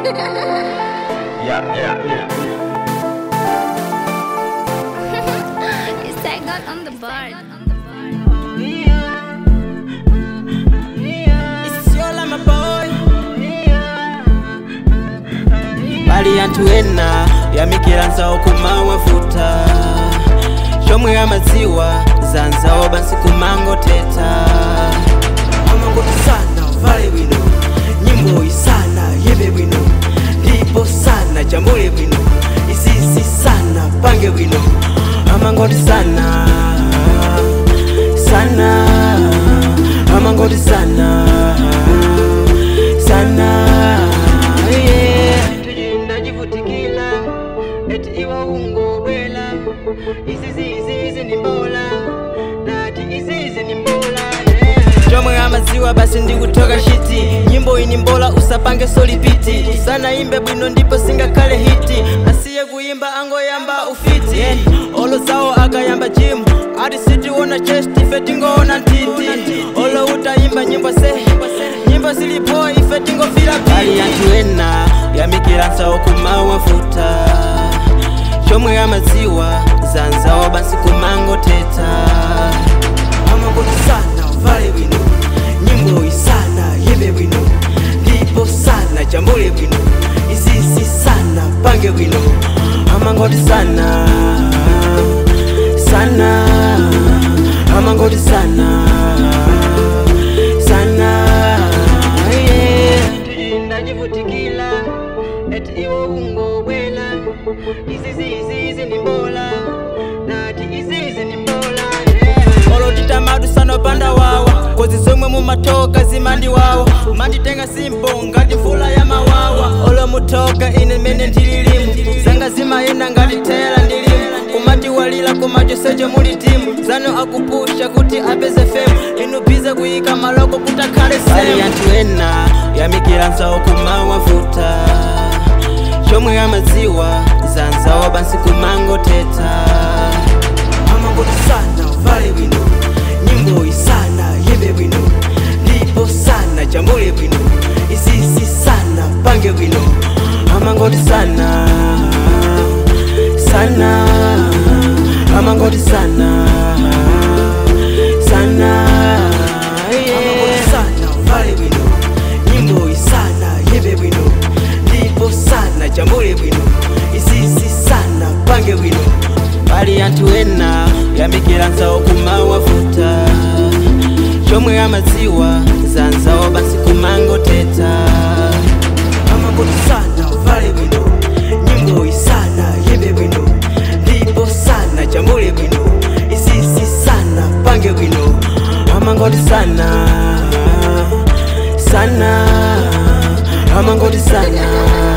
Yeah, yeah, yeah. It's Saigon on the board. It's your my boy bali anthu ena yamikira nzawo kumawafuta chomwe amadziwa za nzawo basi kumangoteta amangoti sana vale bwino nyimbo isana yimbe bwino ndipo sana jambule bwino isisi sana pange bwino amangoti sana sana amangoti sana sana yeah. ndajivutikila eti iwa ungobwela izizizizi ni mbola nati izizi ni mbola yeah. chomwe amadziwa basi ndikutoka shiti nyimbo ini mbola usapange solipiti sana imbe bwino ndipo singakhale hiti asiye kuyimba angoyamba ufiti yeah. olo zawo akayamba jimu ati sitiona chest ife tingoona ntiti olo utayimba nyimbo se nyimbo zilipo ife tingofira bali anthu ena yamikira nzawo kumawafuta chomwe amadziwa za nzawo basi kumangoteta amangoti sana vale bwino nyimbo isana yimbe bwino ndipo sana jambule bwino isisi sana pange bwino amangoti sana sana amangoti sana sana yeah. ndajivutikila eti iwo ungobwela izizizizi ni mbola nati izizi ni mbola yeah. olotita madu sanopanda wawa kozi zomwe mumatoka zimandi wawa manditenga simbo ngati mvula ya mawawa olo mutoka ine mene ndililimu zanga zimayenda ngati tela ndilimu kumati walila kumachosecho muli timu zano akupusha kuti apeze femu inu bize kuyika maloko kuti akhale semu anthu ena yamikira nzawo kumawafuta chomwe amadziwa za nzawo basi kumangoteta amangoti sana vale bwino nyimbo isana yimbe bwino ndipo sana jambule bwino isisi sana pange bwino amangoti sana sana amangoti sana sana yeah. sana vale bwino nyimbo isana yimbe bwino ndipo sana jambule bwino isisi sana pange bwino bali anthu ena yamikira nzawo kumawafuta chomwe amadziwa za nzawo basi kumangoteta amangoti sana vale bwino nyimbo isana yimbe bwino ndipo sana jambule bwino isisi sana pange bwino amangoti sana sana amangoti sana